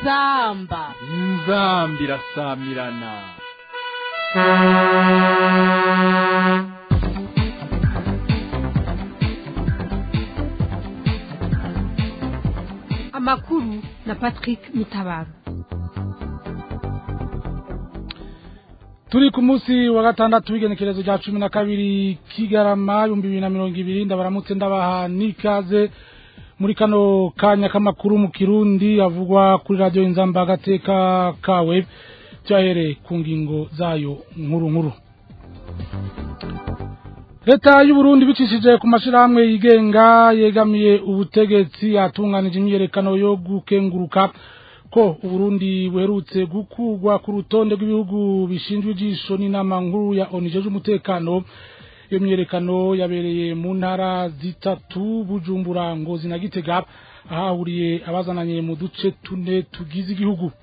inzamba inzambi irasamirana amakuru na patrick mitabaro turi ku munsi wa gatandatu w'igenekerezo rya cumi na kabiri kigarama ibihumbi bibiri na mirongo ibiri ndabaramutse ndabaha n'ikaze muri kano kanya k'amakuru mu kirundi avugwa kuri radiyo inzamba agateka kawe byahereye ku ngingo zayo nkuru nkuru leta y'uburundi bicishije ku mashyirahamwe yigenga yegamiye ubutegetsi yatunganije imyiyerekano yo gukenguruka ko uburundi buherutse gukurwa ku rutonde rw'ibihugu bishinzwe ijisho n'inama nkuru ya onije z'umutekano iyo myiyerekano yabereye mu ntara zitatu bujumbura ngozi na gitega ahahuriye abazananye mu duce tune tugize igihugu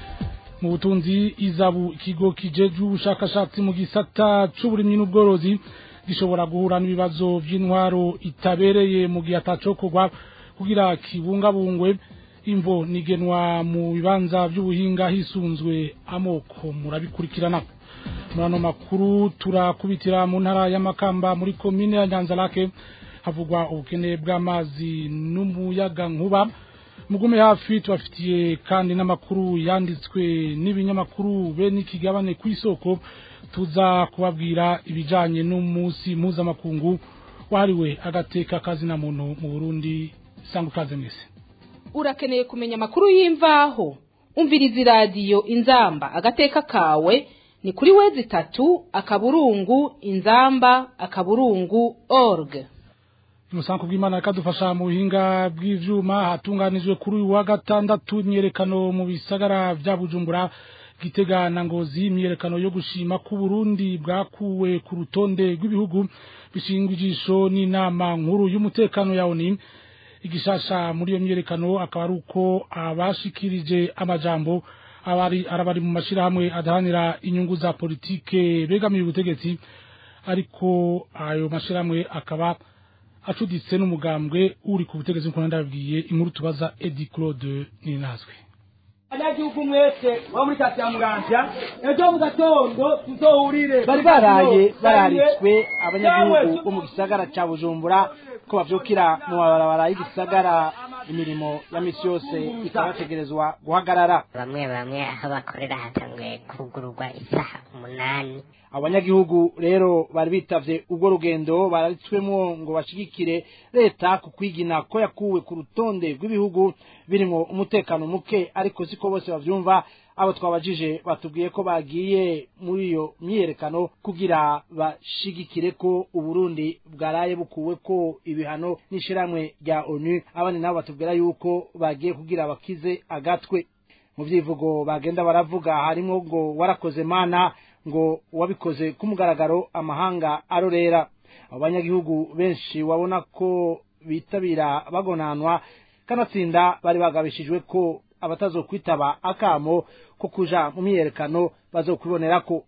mu butunzi izabu ikigo kijejwe ubushakashatsi mu gisata c'uburimyi n'ubworozi gishobora guhura n'ibibazo by'intwaro itabereye mu gihe atacokorwa kugira kibungabungwe imvo nigenwa mu bibanza by'ubuhinga hisunzwe amoko murabikurikirana muri ano makuru turakubitira mu ntara y'amakamba muri komine ya nyanzarake havugwa ubukene bw'amazi n'umuyaga nkuba mugume hafi tubafitiye kandi n'amakuru yanditswe n'ibinyamakuru be n'ikigabane ku isoko tuza kubabwira ibijanye n'umunsi mpuzamakungu wahariwe agateka kazina muntu mu burundi sanga ukaze mwese urakeneye kumenya amakuru y'imvaho umviriza iradiyo inzamba agateka kawe ni kuri wezi itatu akaburungu inzamba akaburungu org umusanku bw'imana akadufasha mu buhinga bw'ivyuma hatunganijwe kuri uyu wa gatandatu imyerekano mu bisagara vya bujumbura gitega na ngozi imyerekano yo gushima ko Burundi bwakuwe ku rutonde rw'ibihugu bishingwa ijisho n'inama nkuru y'umutekano ya ONU igishasha muri iyo myerekano akaba ari uko abashikirije amajambo abari arabari mu mashirahamwe adahanira inyungu za politike begamiye ubutegetsi ariko ayo mashirahamwe akaba acuditse n'umugambwe uri ku butegetsi nk'uko ndababwiye inkuru tubaza Eddie Claude Ninazwe abanyagihugu mwese bo muri kati ya muramvya ejo mu gatondo tuzohurire bari baraye bararitswe abanyagihugu bo mu gisagara ca bujumbura ko bavyukira mu mabarabara y'igisagara imirimo ya misi yose ikabategerezwa guhagarara bamwe bamwe aho bakorera hatanguye kugururwa isaha umunani abanyagihugu rero bari bitavye ubwo rugendo bararitswemwo ngo bashigikire leta ku kwigina ko yakuwe ku rutonde rw'ibihugu birimwo umutekano muke ariko siko bose bavyumva abo twabajije batubwiye ko bagiye muri iyo myiyerekano kugira bashigikire ko uburundi bwaraye bukuwe ko ibihano n'ishirahamwe rya onu abandi nabo batubwira yuko bagiye kugira bakize agatwe mu vyivugo bagenda baravuga harimwo ngo warakoze mana ngo wabikoze ku mugaragaro amahanga arorera abanyagihugu benshi wabona ko bitabira bagonanwa kanatsinda bari bagabishijwe ko abatazokwitaba akamo ko kuja mu myiyerekano bazokubonerako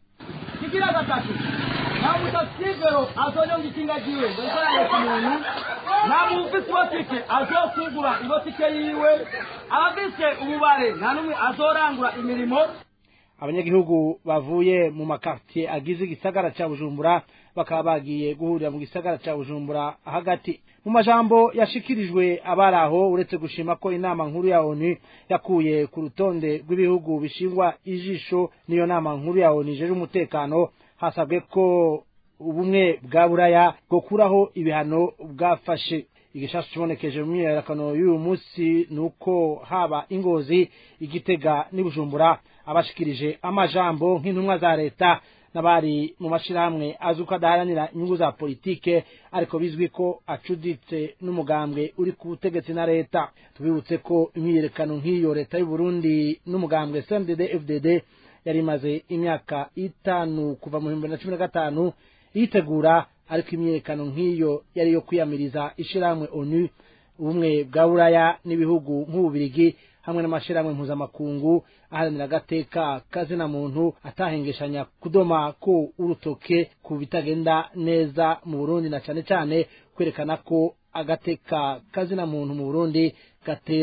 kigira gatatu nta mutasivero azonyonga ikinga ryiwe ngo ikorane umuntu nta mufisi botike azokugura ibotike yiwe abafise ububare nta n'umwe azorangura imirimo abanyagihugu bavuye mu makartier agize igisagara ca bujumbura bakaba bagiye guhurira mu gisagara ca bujumbura hagati mu majambo yashikirijwe abari aho uretse gushima ko inama nkuru ya onu yakuye ku rutonde rw'ibihugu bishingwa ijisho n'iyo nama nkuru ya onu ijeje umutekano hasabwe ko ubumwe bwa buraya bwokuraho ibihano bwafashe igishasha kibonekeje mu myiyerekano y'uyu munsi ni uko haba ingozi igitega n'ibujumbura abashikirije amajambo nk'intumwa za leta n'abari mu mashirahamwe azi uko adaharanira inyungu za politike ariko bizwi ko acuditse n'umugambwe uri ku butegetsi na leta tubibutse ko imyiyerekano nk'iyo leta y'u Burundi n'umugambwe CNDD FDD yari imaze imyaka itanu kuva mu bihumbi na cumi na gatanu yitegura ariko imyiyerekano nk'iyo yari yo kwiyamiriza ishirahamwe onu ubumwe bwa buraya n'ibihugu nk'ububirigi hamwe n'amashirahamwe mpuzamakungu aharanira agateka kazina muntu atahengeshanya kudoma ko urutoke ku bitagenda neza mu Burundi na cane cane kwerekana ko agateka kazina muntu mu Burundi gatera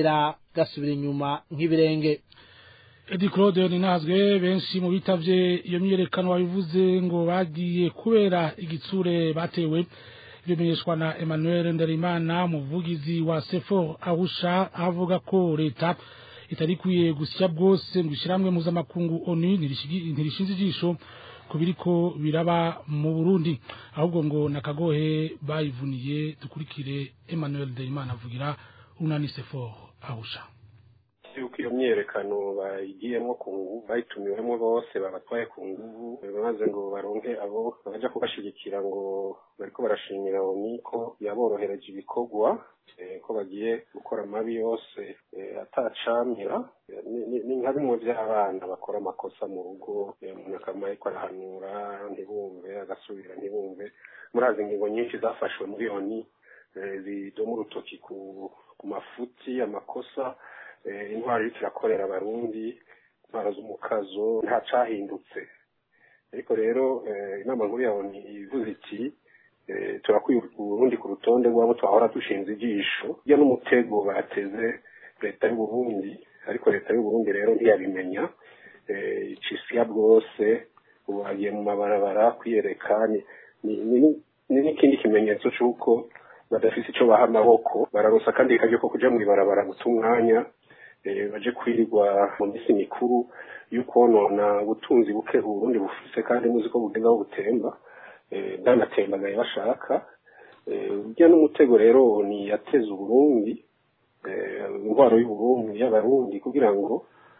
gasubira inyuma nk'ibirenge Edi Claude ninazwe benshi mu bitavye iyo myiyerekano wabivuze ngo bagiye kubera igitsure batewe bimenyeshwa na Emmanuel Ndarimana umuvugizi wa Sefo Arusha avuga ko leta itari kwiye gusya bwose ngo ishiramwe mpuzamakungu ONU ntirishinze ijisho ku biriko biraba mu Burundi ahubwo ngo nakagohe bayivuniye dukurikire Emmanuel Ndarimana avugira unani Sefo Arusha yuko iyo myerekano bayigiyemo ku nguvu bayitumiwemo bose babatwaye ku nguvu maze ngo baronke abo baja kubashigikira ngo bariko barashimira oni ko yaborohereje ibikorwa ko bagiye gukora amabi yose atacamira ni nka bimwe by'abana bakora amakosa mu rugo umuntu akaba ariko arahanura ntibumve agasubira ntibumve murazi ingingo nyinshi zafashwe muri oni zidoma urutoki ku mafuti amakosa intwaro iriko irakorera abarundi intwaro z'umukazo nta cahindutse ariko rero inama nkuru yawe ivuze iti turakwiye uburundi ku rutonde rwabo twahora dushinze ijisho hirya n'umutego bateze leta y'uburundi ariko leta y'uburundi rero ntiyabimenya icisiya bwose ubu bagiye mu mabarabara kwiyereka ni n'ikindi kimenyetso c'uko badafise ico baha amaboko bararosa akandi karyo ko kuja mw'ibarabara guta umwanya baje kwirirwa mu minsi mikuru y'ukonona ubutunzi buke uburundi bufise kandi muzi ko bugenda aho butemba bwanatembagaye bashaka urya n'umutego rero ni yateza uburundi intwaro y'uburundi y'abarundi kugira ngo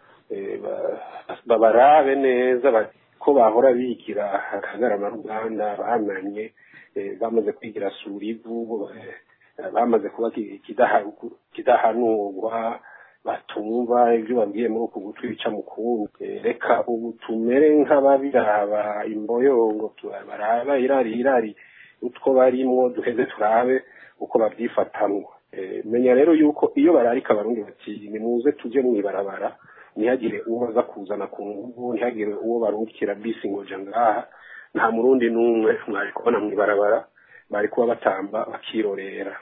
babarabe neza ko bahora bigira akagarama ruganda bananye bamaze kwigira surivu bamaze kuba kidahanurwa batumva ibyo babwiye muri uku gutwica mu kundi reka ubu tumere nk'ababiraba imboyongo baraba irari irari utwo barimwo duheze turabe uko babyifatamwo menya rero yuko iyo bararika abarundi bati nimuze tujye mw'ibarabara ntihagire uwo baza kuzana ku nguvu ntihagire uwo barungikira bisi ngoja ngaha nta murundi n'umwe mwari kubona mw'ibarabara bari kuba batamba bakirorera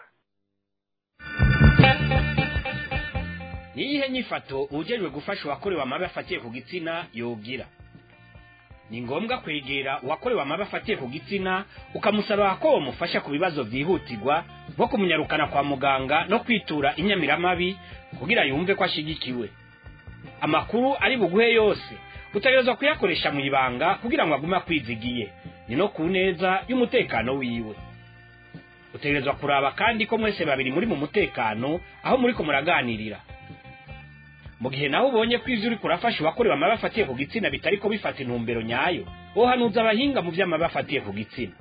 niyihe nyifato ujejwe gufasha uwakorewe amabi afatiye ku gitsina yogira ni ngombwa kwegera uwakorewe amabi afatiye ku gitsina ukamusaba ko wamufasha ku bibazo byihutirwa nko kumunyarukana kwa muganga no kwitura inyamiramabi kugira yumve ko ashigikiwe amakuru ari buguhe yose utegerezwa kuyakoresha mu ibanga kugira ngo agume akwizigiye ni no ku neza y'umutekano wiwe utegerezwa kuraba kandi ko mwese babiri muri mu mutekano aho muri ko muraganirira mu gihe nawe ubonye ko ivyo uriko urafasha uwakorewe amabi afatiye ku gitsina bitariko bifata intumbero nyayo wohanuza abahinga mu vy'amabi afatiye ku gitsina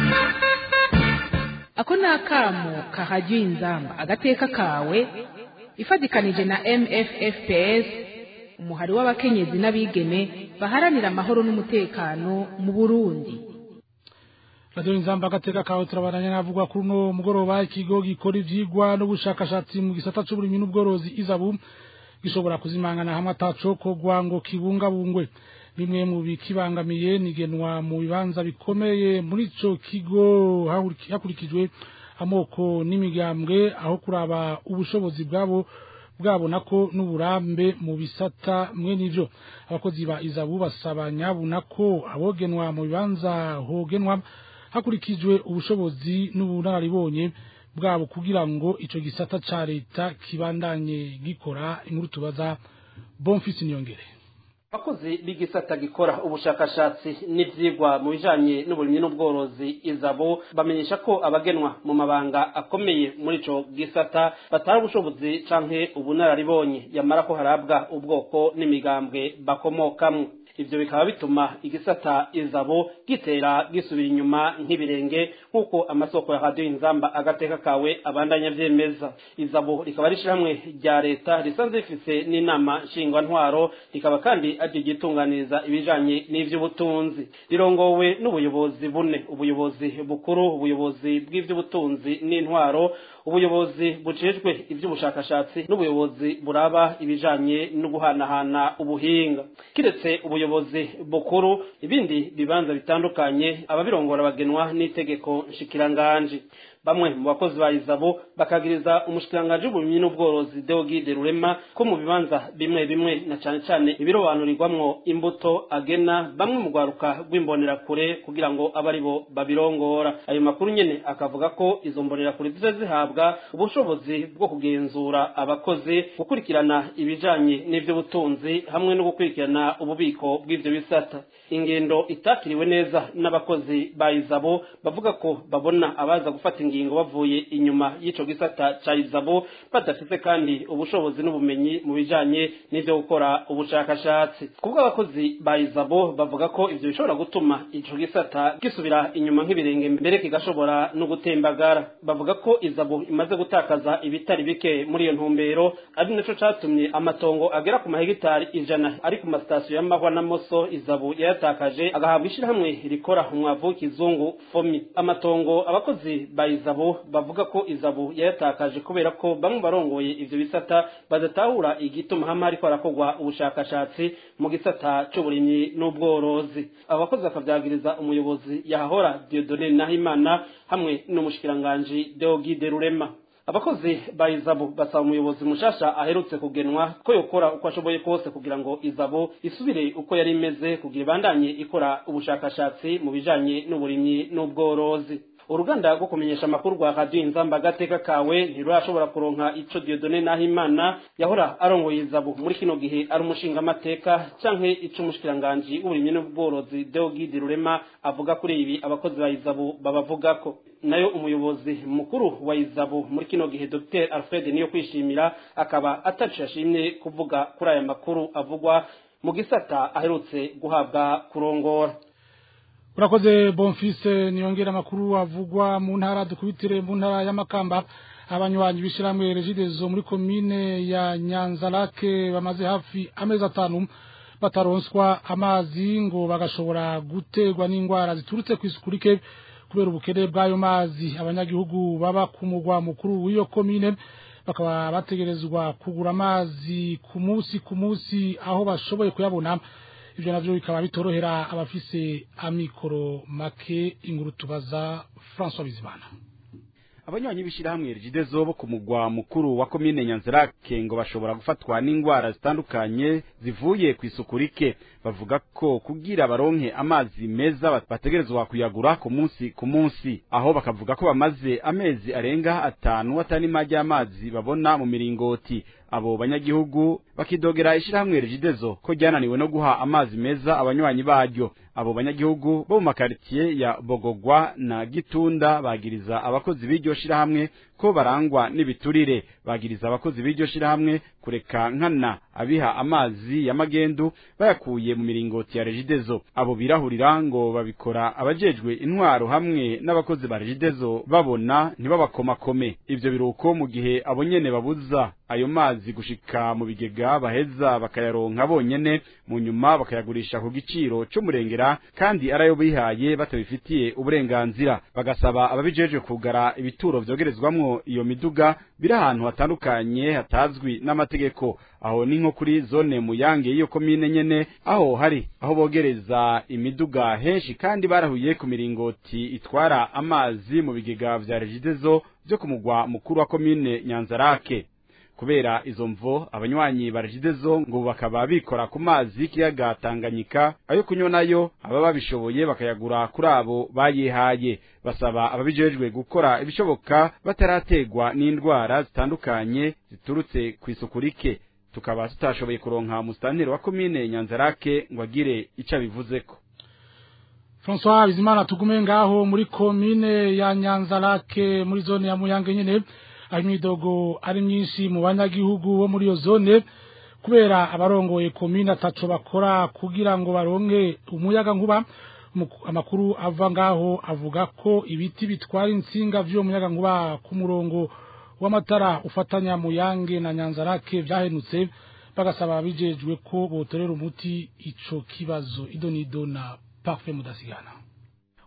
ako ni akamo kahajya inzamba agateka kawe ifatikanije na mffps umuhari w'abakenyezi n'abigeme baharanira amahoro n'umutekano mu burundi radiyo inzamba agateka kawe turabaranya navugwa kuri uno mugoroba ikigo gikora ivyigwa n'ubushakashatsi mu gisata c'uburimyi n'ubworozi izabu gishobora kuzimangana hamwe atacokorwa ngo kibungabungwe bimwe mu bikibangamiye nigenwa mu bibanza bikomeye muri ico kigo hakurikijwe amoko n'imigambwe aho kuraba ubushobozi bwabo bwabona ko n'uburambe mu bisata mwe n'ivyo abakozi ba izabu basaba nyabuna ko abogenwa mu bibanza hogenwa hakurikijwe ubushobozi n'ubunararibonye bwabo kugira ngo ico gisata ca leta kibandanye gikora inkuru tubaza Bonfils Niyongere abakozi b'igisata gikora ubushakashatsi n'ivyigwa mu bijanye n'uburimyi n'ubworozi izabo bamenyesha ko abagenwa mu mabanga akomeye muri ico gisata batari ubushobozi canke ubunararibonye yamara ko harabwa ubwoko n'imigambwe bakomokamwo ivyo bikaba bituma igisata izabo gitera gisubira inyuma nk'ibirenge nk'uko amasoko ya radiyo inzamba agateka kawe abandanya vyemeza izabo rikaba ari ishirahamwe rya leta risanzwe rifise n'inama nshingwantwaro rikaba kandi aryo ryitunganiriza ibijanye n'ivy'ubutunzi rirongowe n'ubuyobozi bune ubuyobozi bukuru ubuyobozi bw'ivy'ubutunzi n'intwaro ubuyobozi bujejwe ivy'ubushakashatsi n'ubuyobozi buraba ibijanye no guhanahana ubuhinga kiretse ubuyobozi bukuru ibindi bibanza bitandukanye ababirongora bagenwa n'itegeko nshikiranganji bamwe mu bakozi ba izabo bakagiriza umushikiranganji w'uburimyi n'ubworozi Deogide Rurema ko mu bibanza bimwe bimwe na cane cane ibirobanurirwamwo imbuto agena bamwe mu rwaruka rw'imbonerakure kugira ngo abe ari bo babirongora ayo makuru nyene akavuga ko izo mbonerakure ziza zihabwa ubushobozi bwo kugenzura abakozi gukurikirana ibijanye n'ivy'ubutunzi hamwe no gukurikirana ububiko bw'ivyo bisata ingendo itakiriwe neza n'abakozi ba izabo bavuga ko babona abaza gufata ingingo bavuye inyuma y'ico gisata ca izabo badafite kandi ubushobozi n'ubumenyi mu bijanye n'ivyo gukora ubushakashatsi kubwo abakozi ba izabo bavuga ko ivyo bishobora gutuma ico gisata gisubira inyuma nk'ibirenge mbere kigashobora no gutembagara bavuga ko izabo imaze gutakaza ibitari bike muri iyo ntumbero ari naco catumye amatongo agera ku mahegitari ijana ari ku masitasiyo y'amahwa na moso izabu yayatakaje agahabwa ishirahamwe rikora umwavu w'ikizungu fomi amatongo abakozi ba izabo bavuga ko izabu yayatakaje kubera ko bamwe barongoye ivyo bisata badatahura igituma hamwe hariko harakorwa ubushakashatsi mu gisata c'uburimyi n'ubworozi abakozi bakavyagiriza umuyobozi yahahora Dieudonne Nahimana hamwe n'umushikiranganji Deogide Rurema abakozi ba izabo basaba umuyobozi mushasha aherutse kugenwa ko yokora uko ashoboye kose kugira ngo izabo isubire uko yari imeze kugira ibandanye ikora ubushakashatsi mu bijanye n'uburimyi n'ubworozi uruganda rwo kumenyesha amakuru rwa radiyo inzamba agateka kawe ntirurashobora kuronka ico Dieudonne Nahimana yahora arongoye izabo muri kino gihe ari umushingamateka canke ico umushikiranganji w'uburimyi n'ubworozi Deogide Rurema avuga kuri ibi abakozi ba izabo babavugako nayo umuyobozi mukuru wa izabo muri kino gihe Dr Alfred niyo kwishimira akaba atacu yashimye kuvuga kuri aya makuru avugwa mu gisata aherutse guhabwa kurongora urakoze bonfise niyongera amakuru avugwa mu ntara dukubitire mu ntara y'amakamba abanywanyi b'ishyirahamwe regidezo muri komine ya nyanzarake bamaze hafi amezi atanu bataronswa amazi ngo bagashobora guterwa n'indwara ziturutse ku isuku rike kubera ubukene bw'ayo mazi abanyagihugu baba ku mugwa mukuru w'iyo komine bakaba bategerezwa kugura amazi ku munsi ku munsi aho bashoboye kuyabona ibyo navyo bikaba bitorohera abafise amikoro make inkuru tubaza François Bizimana abanywanyi b'ishyirahamwe rigidezo bo ku mugwa mukuru wa komine nyanzarake ngo bashobora gufatwa n'indwara zitandukanye zivuye ku isuku rike bavuga ko kugira baronke amazi meza bategerezwa kuyagura ku munsi ku munsi aho bakavuga ko bamaze amezi arenga atanu atanima ry'amazi babona mu miringoti abo banyagihugu bakidogera ishyirahamwe rigidezo ko ryananiwe no guha amazi meza abanywanyi baryo abo banyagihugu bo mu makaritsiye ya bogogwa na gitunda bagiriza abakozi b'iryo shirahamwe ko barangwa n'ibiturire bagiriza abakozi b'iryo shirahamwe kureka nkana abiha amazi ya magendu bayakuye mu miringoti ya regidezo abo birahurira ngo babikora abajejwe intwaro hamwe n'abakozi ba regidezo babona ntibabakomakome ivyo biruko mu gihe abo nyene babuza ayo mazi gushika mu bigega baheza bakayaronka bonyene mu nyuma bakayagurisha ku giciro c'umurengera kandi arayo bihaye batabifitiye uburenganzira bagasaba ababijejwe kugara ibituro vyogerezwamwo iyo miduga biri ahantu hatandukanye hatazwi n'amategeko aho ni nko kuri zone muyange y'iyo komine nyene aho hari aho bogereza imiduga henshi kandi barahuye ku miringoti itwara amazi mu bigega vya regidezo vyo ku mugwa mukuru wa komine nyanzarake kubera izo mvo abanywanyi ba regidezo ngo bakaba bikora ku mazi y'ikiyaga Tanganyika ayo kunywa nayo aba babishoboye bakayagura kuri abo bayihaye basaba ababijejwe gukora ibishoboka batarategwa n'indwara zitandukanye ziturutse ku isuku rike tukaba tutashoboye kuronka musitanteri wa komine Nyanzarake ngo agire ico abivuzeko François Bizimana tugume ngaho muri komine ya Nyanzarake muri zone ya Muyange nyene aho imidogo ari myinshi mu banyagihugu bo muri iyo zone kubera abarongoye komine ataco bakora kugira ngo baronke umuyaga nkuba amakuru ava ngaho avuga ko ibiti bitwara insinga vy'uwo muyaga nkuba ku murongo w'amatara ufatanya muyange na nyanzarake vyahenutse bagasaba abijejwe ko botorera umuti ico kibazo idonido na parfait mudasigana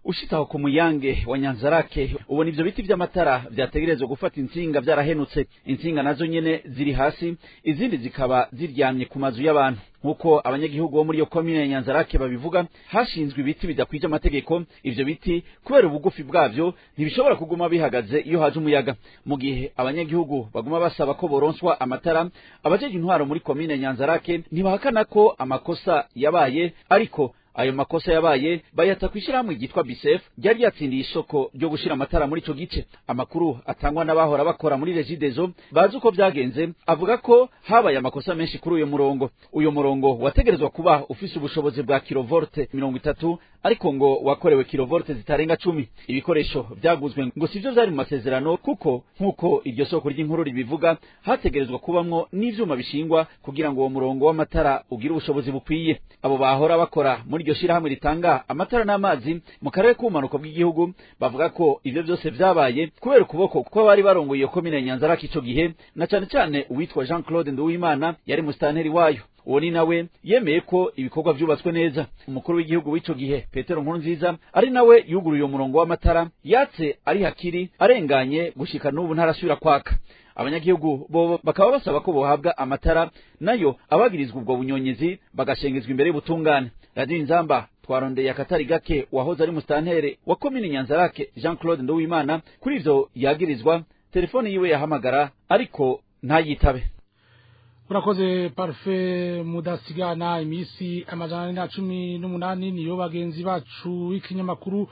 ushitaho ku muyange wa nyanzarake ubona ivyo biti vy'amatara vyategerezwa gufata intsinga vyarahenutse intsinga nazo nyene ziri hasi izindi zikaba ziryamye ku mazu y'abantu nk'uko abanyagihugu bo muri iyo komine ya nyanzarake babivuga hashinzwe ibiti bidakwije amategeko ivyo biti kubera ubugufi bwavyo ntibishobora kuguma bihagaze iyo haje umuyaga mu gihe abanyagihugu baguma basaba ko boronswa amatara abajeje intwaro muri komine ya nyanzarake ntibahakana ko amakosa yabaye ariko ayo makosa yabaye bayata kwishirahamwe ryitwa bisef ryari ryatsindiye isoko ryo gushira amatara muri ico gice amakuru atangwa n'abahora bakora muri regidezo bazi uko vyagenze avuga ko habaye amakosa menshi kuri uyo murongo uyo murongo wategerezwa kuba ufise ubushobozi bwa kilovolte mirongo itatu ariko ngo wakorewe kilovolte zitarenga cumi ibikoresho vyaguzwe ngo sivyo vyari mu masezerano kuko nk'uko iryo soko ry'inkuru ribivuga hategerezwa kubamwo n'ivyuma bishingwa kugira ngo uwo murongo w'amatara ugire ubushobozi bukwiye abo bahora bakora muri iryo shirahamwe ritanga amatara n'amazi mu karere k'ubumanuko bw'igihugu bavuga ko ivyo vyose vyabaye kubera ukuboko kuko bari barongoye iyo komine ya nyanzarake ico gihe na cane cane uwitwa jean claude nduwimana yari musitanteri wayo uwo ni nawe yemeye ko ibikorwa vyubatswe neza umukuru w'igihugu w'ico gihe petero nkurunziza ari nawe yuguruye umurongo w'amatara yatse ari hakiri arenganye gushika n'ubu ntarasubira kwaka abanyagihugu bo bakaba basaba ko bohabwa amatara nayo abagirizwa ubwo bunyonyezi bagashengezwa imbere y'ubutungane radiyo inzamba twarondeye akatari gake wahoze ari mustantere wa komine nyanzarake jean claude nduwimana kuri ivyo yagirizwa telefone yiwe yahamagara ariko ntayitabe urakoze parufe mudasigana iminsi amajana ane na cumi n'umunani niyo bagenzi bacu b'ikinyamakuru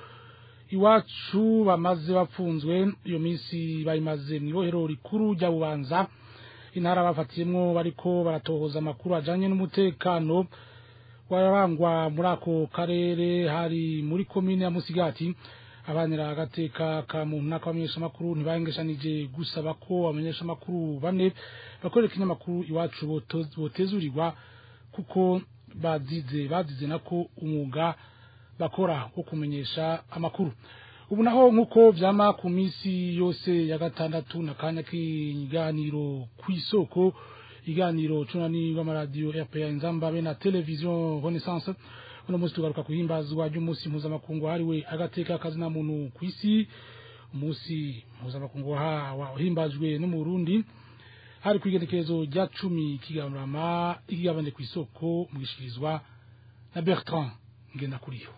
iwacu bamaze bapfunzwe iyo minsi bayimaze mu ibohero rikuru rya bubanza intara bafatiyemwo bariko baratohoza amakuru ajanye n'umutekano wararangwa muri ako karere hari muri komine ya musigati abanira agateka ka muntu n'akabamenyeshamakuru ntibahengeshanije gusaba ko abamenyeshamakuru bane bakorera ikinyamakuru iwacu botezurirwa kuko bazize bazize nako umwuga bakora wo kumenyesha amakuru ubu naho nk'uko vyama ku minsi yose ya gatandatu na kanya k'iganiro kw'isoko iganiro cunani rw'amaradiyo rpa inzamba be na televiziyo renaissance uno munsi tugaruka kuhimbazwa ry'umunsi mpuzamakungu wahariwe agateka kazina muntu kw'isi umunsi mpuzamakungu wahimbajwe no mu burundi hari kw'igenekerezo rya cumi kigarurama ikigabane kw'isoko mu gishikirizwa na bertrand ngendakuriyo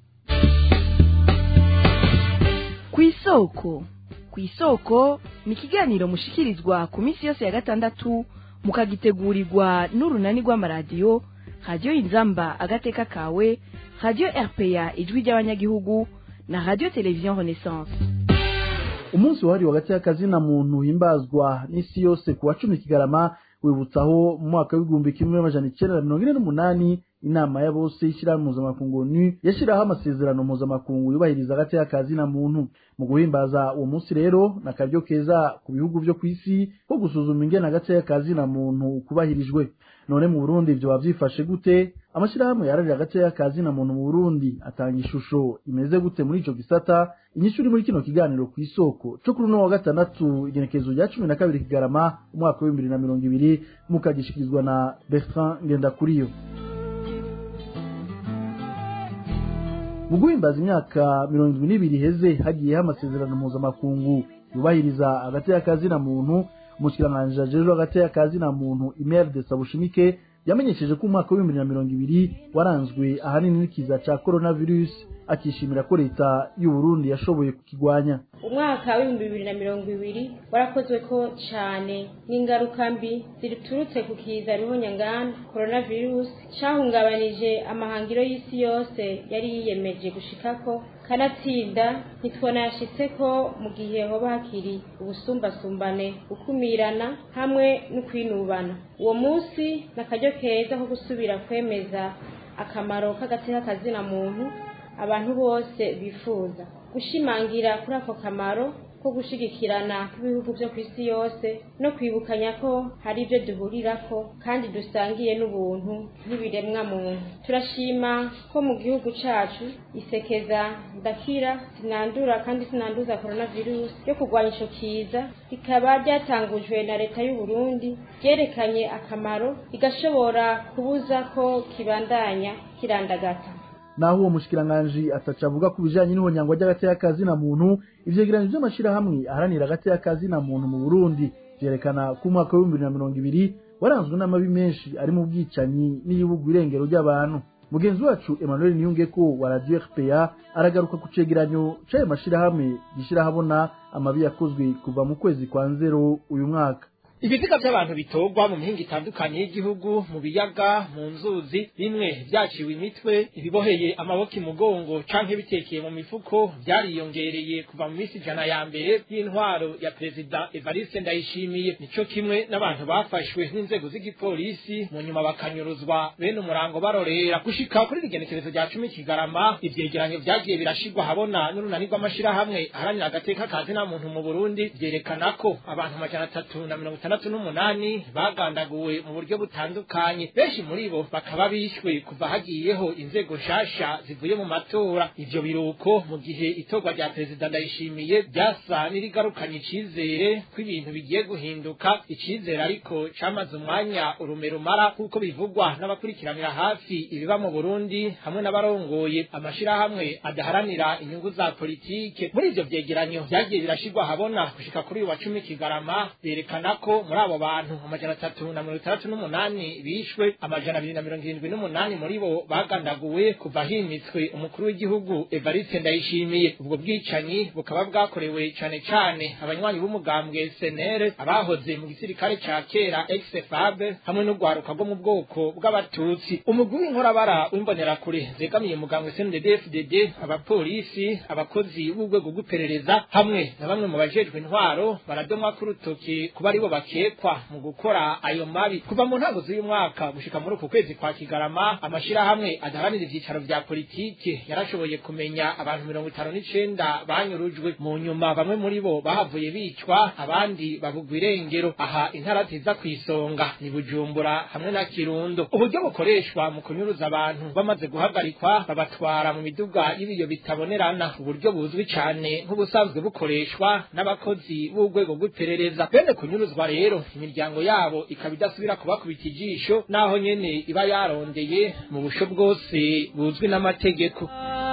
kw'isoko kw'isoko ni ikiganiro mushikirizwa ku minsi yose ya gatandatu mukagitegurirwa n'urunani rw'amaradiyo radiyo inzamba agateka kawe radiyo rpa ijwi ry'abanyagihugu na radiyo televiziyo renaissance umunsi wahariwe hagati y'akazina muntu himbazwa n'isi yose ku wa cumi kigarama wibutsaho mu mwaka w'igihumbi kimwe n'amajana icyenda na mirongo ine n'umunani inama ya bose y'ishyirahamwe mpuzamakungu ni yashyiraho amasezerano mpuzamakungu yubahiriza hagati y'akazina muntu mu guhimbaza uwo munsi rero ni akaryo keza ku bihugu byo ku isi ko gusuzuma ingene hagati y'akazina muntu kubahirijwe none mu burundi ibyo bavyifashe gute amashyirahamwe yararira hagati y'akazina muntu mu burundi atanga ishusho imeze gute muri ico gisata inyishu iri muri kino kiganiro ku isoko co kuri uno wa gatandatu igenekerezo rya cumi na kabiri kigarama umwaka w'ibihumbi bibiri na mirongo ibiri mukagishikirizwa na bertrand ngendakuriyo mu guhimbaza imyaka mirongo irindwi n'ibiri iheze hagiyeho amasezerano mpuzamakungu yubahiriza hagati y'akazina muntu umushikiranganji ajejwe hagati y'akazina muntu imeri de sabushimike yamenyesheje ko umwaka w'ibihumbi na mirongo ibiri waranzwe ahanini n'ikiza ca coronavirus akishimira ko leta y'u Burundi yashoboye kukigwanya umwaka w'ibihumbi bibiri na mirongo ibiri warakozwe ko cane n'ingaruka mbi ziturutse ku kiza ruhonyangana coronavirus cahungabanije amahangiro y'isi yose yari yiyemeje gushikako kanatsinda ntitwanayashitse ko mu gihe hoba hakiri ubusumbasumbane gukumirana hamwe no kwinubana uwo munsi ni akaryo keza ko gusubira kwemeza akamaro k'agateka kazina muntu abantu bose bifuza gushimangira kuri ako kamaro ko gushigikirana kw'ibihugu byo ku isi yose no kwibukanya ko hari ibyo duhurirako kandi dusangiye n'ubuntu nk'ibiremwa muntu turashima ko mu gihugu cacu isekeza ndakira sinandura kandi sinanduza coronavirus yo kurwanya ico kiza rikaba ryatangujwe na leta y'u Burundi ryerekanye akamaro rigashobora kubuza ko kibandanya kirandagata naho uwo mushikiranganji ataca avuga ku bijanye n'ihonyangwa ry'agateka na muntu ivyegeranyo vy'amashirahamwe aharanira agateka na muntu mu burundi vyerekana ko umwaka w'ibihumbi bibiri na mirongo ibiri waranzwe n'amabi menshi ari mu bwicanyi n'ibihugu irengero ry'abantu mugenzi wacu emmanuel niyungeko wa radio rpa aragaruka ku cegeranyo c'ayo mashirahamwe gishira habona amabi yakozwe kuva mu kwezi kwa nzero uyu mwaka ibiziga by'abantu bitorwa mu mihinga itandukanye y'igihugu mu biyaga mu nzuzi bimwe byaciwe imitwe ibiboheye amaboko imugongo canke bitekeye mu mifuko byariyongereye kuva mu minsi ijana ya mbere y'intwaro ya perezida evariste ndayishimiye nico kimwe n'abantu bafashwe n'inzego z'igipolisi mu nyuma bakanyuruzwa bene umurango barorera gushika kuri rigenekerezo rya cumi kigarama ivyegeranyo vyagiye birashirwa habona n'urunani rw'amashirahamwe aharanira agateka kazi na muntu mu burundi vyerekana ko abantu amajana atatu na mirongo itandatu n'umunani bagandaguwe mu buryo butandukanye benshi muri bo bakaba bishwe kuva hagiyeho inzego nshasha zivuye mu matora ivyo biruko mu gihe itorwa rya perezida ndayishimiye ryasa n'irigarukanye icizere ko ibintu bigiye guhinduka icizere ariko camaze umwanya urume rumara kuko bivugwa n'abakurikiranira hafi ibiba mu burundi hamwe n'abarongoye amashirahamwe adaharanira inyungu za politike muri ivyo vyegeranyo vyagiye birashirwa habona gushika kuri uyu wa cumi kigarama berekana ko muri abo bantu amajana atatu na mirongo itandatu n'umunani bishwe amajana abiri na mirongo irindwi n'umunani muri bo bagandaguwe kuva himitswe umukuru w'igihugu evariste ndayishimiye ubwo bwicanyi bukaba bwakorewe cane cane abanywanyi b'umugambwe senere abahoze mu gisirikare ca kera exfab hamwe n'urwaruka rwo mu bwoko bw'abatutsi umugwi w'inkorabara w'imbonerakure zegamiye umugambwe cndd abapolisi abakozi b'urwego rw'iperereza hamwe na bamwe mu bajejwe intwaro baradomwa k'urutoki kuba aribo bakekwa mu gukora ayo mabi kuva mu ntango z'uyu mwaka gushika muri uku kwezi kwa kigarama amashirahamwe adaharanira ivyicaro vya politike yarashoboye kumenya abantu mirongo itanu n'icenda banyurujwe mu nyuma bamwe muri bo bahavuye bicwa abandi babugwa irengero aha intara ziza kw'isonga ni bujumbura hamwe na kirundo uburyo bukoreshwa mu kunyuruza abantu bamaze guhagarikwa babatwara mu miduga y'ibiyo bitabonerana uburyo buzwi cane nk'ubusanzwe bukoreshwa n'abakozi b'urwego rw'iperereza bene kunyuruzwa rero imiryango yabo ikaba idasubira kubakubita ijisho naho nyene iba yarondeye mu busho bwose buzwi n'amategeko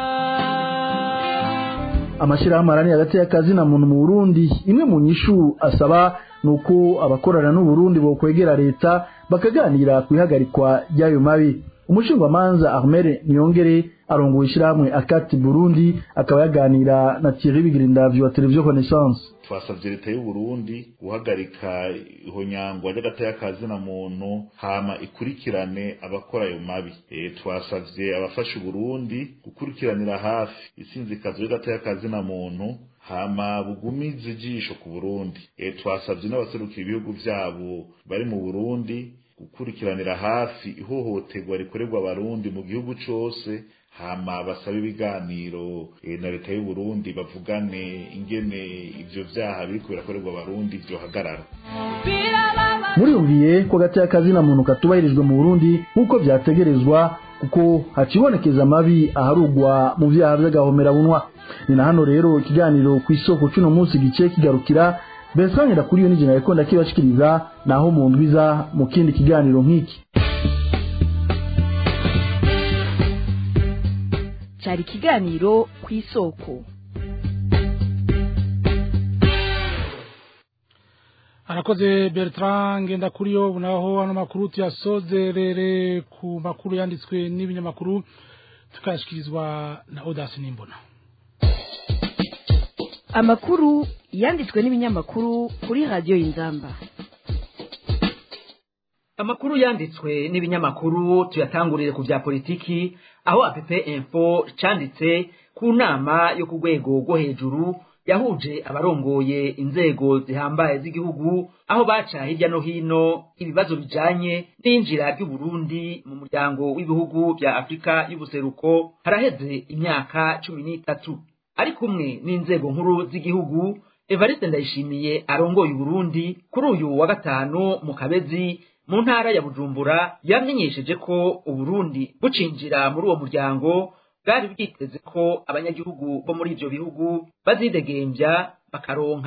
amashirahamwe aharanira agateka na muntu mu burundi imwe mu nyishu asaba ni uko abakorana n'uburundi bokwegera leta bakaganira ku ihagarikwa ry'ayo mabi umushingwamanza armere niyongere arongoye ishyirahamwe akati burundi akaba yaganira na thierry bigirindavyo wa televiziyo connaissance twasabye leta y'u Burundi guhagarika ihonyangwa ry'agateka na muntu hama ikurikirane abakora ayo mabi e, twasavye abafasha Burundi gukurikiranira hafi isinzikazo ry'agateka na muntu hama bugumize ijisho ku Burundi e, twasavye n'abaserukira ibihugu vyabo bari mu Burundi gukurikiranira hafi ihohoterwa rikorerwa abarundi mu gihugu cose hama basabe ibiganiro e, na leta y'u Burundi bavugane ingene ivyo vyaha biriko birakorerwa abarundi vyohagarara muriyumviye ko agateka na muntu katubahirijwe mu Burundi nk'uko vyategerezwa kuko hacibonekeza amabi aharugwa mu vyaha vy'agahomerabunwa ni na hano rero ikiganiro ku isoko c'uno munsi gice kigarukira Bensangira kuri yo nijina yakonda kibashikiriza naho mu ndwiza mu kindi kiganiro nk'iki cyari ikiganiro ku isoko arakoze Bertrand ngenda kuri yo naho ano makuru tuyasozerere ku makuru yanditswe n'ibinyamakuru tukayashikirizwa na Audace Nimbona amakuru yanditswe n'ibinyamakuru kuri radiyo y'inzamba amakuru yanditswe n'ibinyamakuru tuyatangurire ku bya politiki aho app info cyanditse ku nama yo ku rwego rwo hejuru yahuje abarongoye inzego zihambaye z'igihugu aho baca hirya no hino ibibazo bijanye n'injira ry'uburundi mu muryango w'ibihugu bya afurika y'ubuseruko haraheze imyaka cumi n'itatu ari kumwe n'inzego nkuru z'igihugu evariste ndayishimiye arongoye uburundi kuri uyu wa gatanu mu kabezi mu ntara ya bujumbura yamenyesheje ko uburundi bucinjira muri uwo muryango bwari bwiteze ko abanyagihugu bo muri ivyo bihugu bazidegembya bakaronka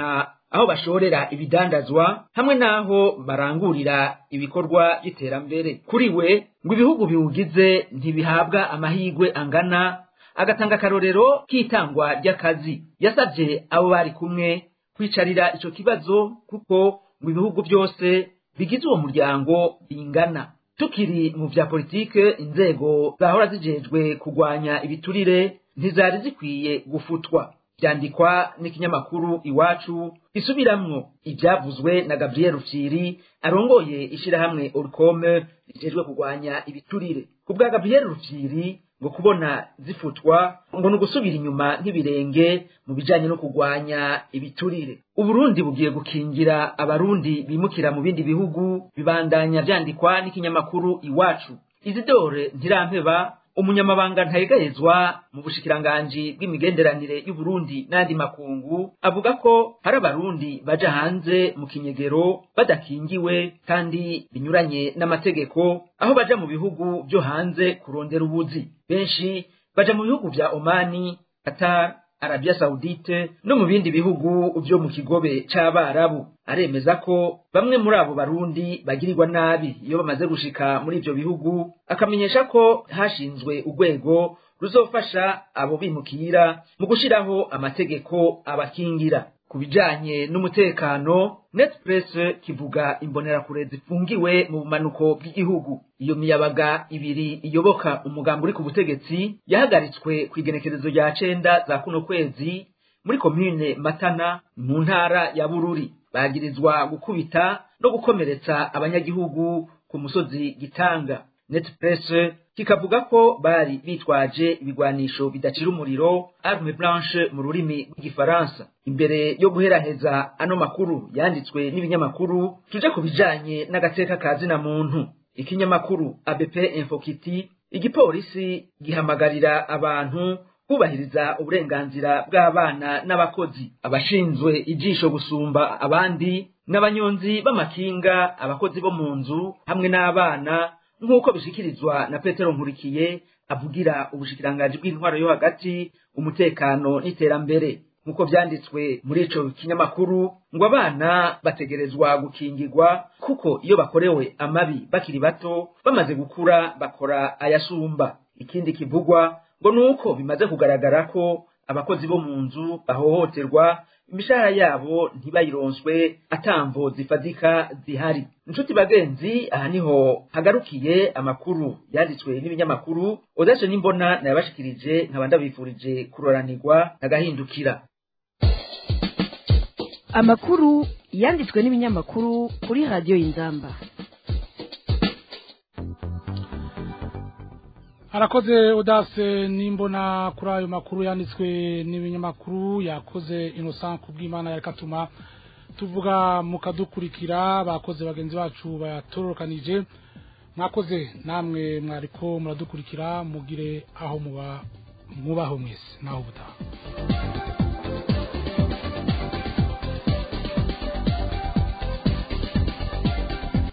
aho bashorera ibidandazwa hamwe n'aho barangurira ibikorwa by'iterambere kuri we ngo ibihugu biwugize ntibihabwa amahirwe angana agatanga akarorero k'itangwa ry'akazi yasabye abo bari kumwe kwicarira ico kibazo kuko ngo ibihugu byose bigize uwo muryango bingana tukiri mu vya politike inzego zahora zijejwe kurwanya ibiturire ntizari zikwiye gufutwa byandikwa n'ikinyamakuru iwacu isubiramwo ibyavuzwe na Gabriel Rufyiri arongoye ishirahamwe Orcome rijejwe kurwanya ibiturire ku bwa Gabriel Rufyiri ngo kubona zifutwa ngo ni ugusubira inyuma nk'ibirenge mu bijanye no kurwanya ibiturire uburundi bugiye gukingira abarundi bimukira mu bindi bihugu bibandanya vyandikwa n'ikinyamakuru iwacu izidore ntirampeba umunyamabanga ntayegayezwa mu bushikiranganji bw'imigenderanire y'uburundi n'andi makungu avuga ko hari abarundi baja hanze mu kinyegero badakingiwe kandi binyuranye n'amategeko aho baja mu bihugu byo hanze kurondera ubuzi benshi baja mu bihugu vya omani qatar Arabia Saudite no mu bindi bihugu byo mu kigobe c'abarabu aremeza ko bamwe muri abo barundi bagirirwa nabi iyo bamaze gushika muri ivyo bihugu akamenyesha ko hashinzwe urwego ruzofasha abo bimukira mu gushiraho amategeko abakingira ku bijanye n'umutekano netpress kivuga imbonerakure zifungiwe mu bumanuko bw'igihugu iyo miyabaga ibiri iyoboka umugambi uri ku butegetsi yahagaritswe ku igenekerezo rya cenda za kuno kwezi muri komine matana mu ntara ya bururi bagirizwa gukubita no gukomeretsa abanyagihugu ku musozi gitanga netpress kikavuga ko bari bitwaje ibigwanisho bidacira umuriro arme blanche mu rurimi rw'igifaransa imbere yo guheraheza ano makuru yanditswe n'ibinyamakuru tuje ku bijanye n'agateka ka zina muntu ikinyamakuru abp infokiti igipolisi gihamagarira abantu kubahiriza uburenganzira bw'abana n'abakozi abashinzwe ijisho gusumba abandi n'abanyonzi b'amakinga abakozi bo mu nzu hamwe n'abana nk'uko bishikirizwa na petero nkurikiye avugira ubushikiranganji bw'intwaro yo hagati umutekano n'iterambere nk'uko vyanditswe muri ico kinyamakuru ngo abana bategerezwa gukingirwa kuko iyo bakorewe amabi bakiri bato bamaze gukura bakora ayasumba ikindi kivugwa ngo nuko bimaze kugaragara ko abakozi bo mu nzu bahohoterwa imishahara yabo ntibayironswe atamvo zifadika zihari inshuti bagenzi aha niho hagarukiye amakuru yanditswe n'ibinyamakuru odaje n'imbona nayabashikirije nkaba ndabifurije kuroranirwa agahindukira amakuru yanditswe n'ibinyamakuru kuri radiyo y'inzamba harakoze udase nimbona kuri ayo makuru yanditswe n'ibinyamakuru yakoze innocent kubw'imana yakatuma tuvuga mukadukurikira bakoze bagenzi bacu bayatororokanije mwakoze namwe mwariko muradukurikira mugire aho muba mubaho mwese naho ubutaha